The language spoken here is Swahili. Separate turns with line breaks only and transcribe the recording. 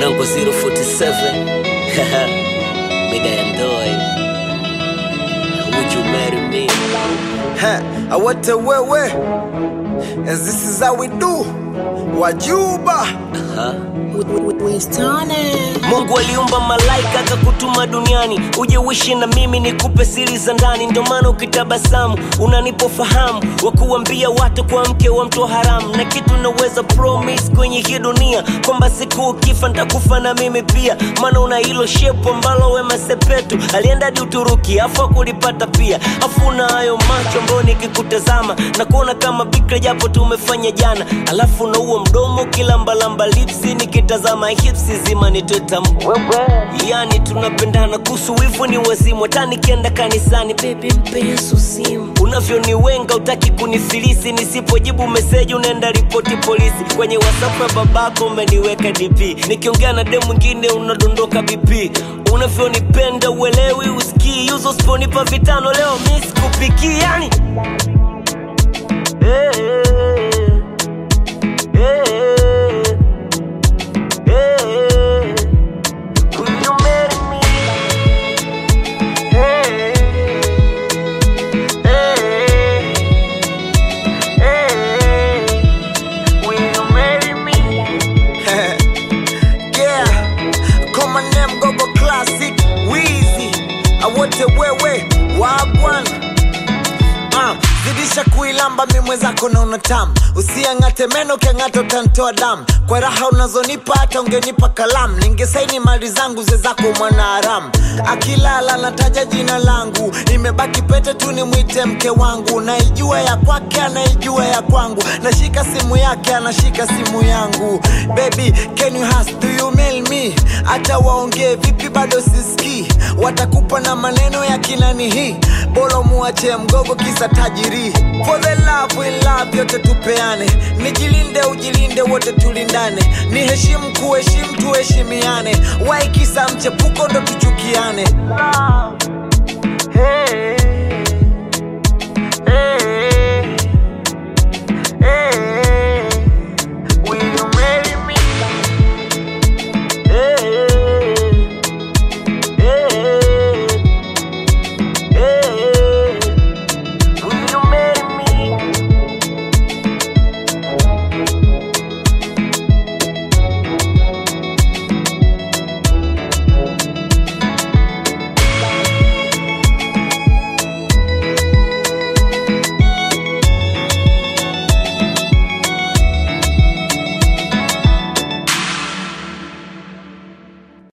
Yango 047 Mida ya ndoe Would you marry me?
Ha, awate wewe As this is how we do Wajuba
Mungu aliumba malaika akakutuma duniani uje uishi na mimi nikupe siri za ndani, ndio maana ukitabasamu unanipofahamu wa kuambia watu kwa mke wa mtu haramu, na kitu naweza promise kwenye hii dunia kwamba siku ukifa nitakufa na mimi pia, maana una hilo shepu ambalo Wema Sepetu alienda hadi Uturuki afu akulipata pia, afu una hayo macho ambayo nikikutazama na kuona kama bikra japo tumefanya jana, alafu na huo mdomo kilambalamba lipsi nikitazama hipsi zima nitweta yani tunapendana kuhusu wivu ni wazimu hata nikienda kanisani bebi mpe yesu simu unavyoniwenga utaki kunifilisi nisipojibu meseji unaenda ripoti polisi kwenye whatsapp ya babako umeniweka dp nikiongea na dem mwingine unadondoka bp unavyonipenda uelewi usikii yuzo siponipa vitano leo mi sikupikii yani hey, hey, hey, hey. Will you marry me? Hey, hey, hey. Will you marry me?
Yeah Koma name gogo classic Weezy Awate wewe Wagwan Ah, zidisha kuilamba mi mwenzako na unatamu usiang'ate meno ukiang'ata utantoa damu kwa raha unazonipa hata ungenipa kalamu ningesaini mali zangu ze zako mwana haramu akilala nataja jina langu imebaki pete tu nimwite mke wangu naijua ya kwake anaijua ya kwangu nashika simu yake anashika simu yangu baby can you ask, do you mail me hata waongee vipi bado sisikii watakupa na maneno ya kinani hii bolo muache mgogo kisa tajiri for the love we love yote tupeane nijilinde ujilinde wote tulindane ni heshimu kuheshimu tuheshimiane wai kisa mchepuko ndo tuchukiane
Hey,